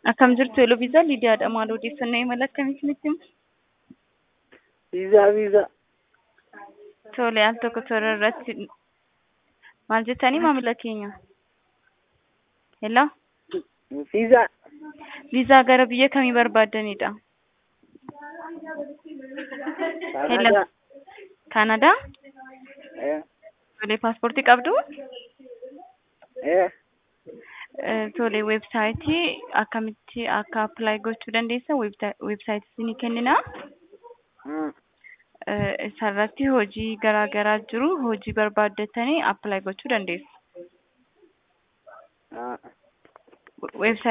Akkam jirtu Eloviisaa Lidiyaadha. Maal odeeffannoo imala akkamii isinitti himu? Viizaa viizaa. Tole al tokko toora irratti maal jettanii maamila keenya? Hello? Viizaa. Viizaa gara biyya kamii barbaaddanidha? Kaanadaa. Kaanadaa? Eh. Tole paaspoortii qabdu? Eh. Eh, Tole weebsaayitii akkamitti akka appilaayi gochuu dandeessa weebsaayitii isinii kenninaa? Hmm. Eh, Isarratti hojii garaa garaa jiru hojii barbaaddatanii appilaayi gochuu dandeessu. Ah. Weebsaayitii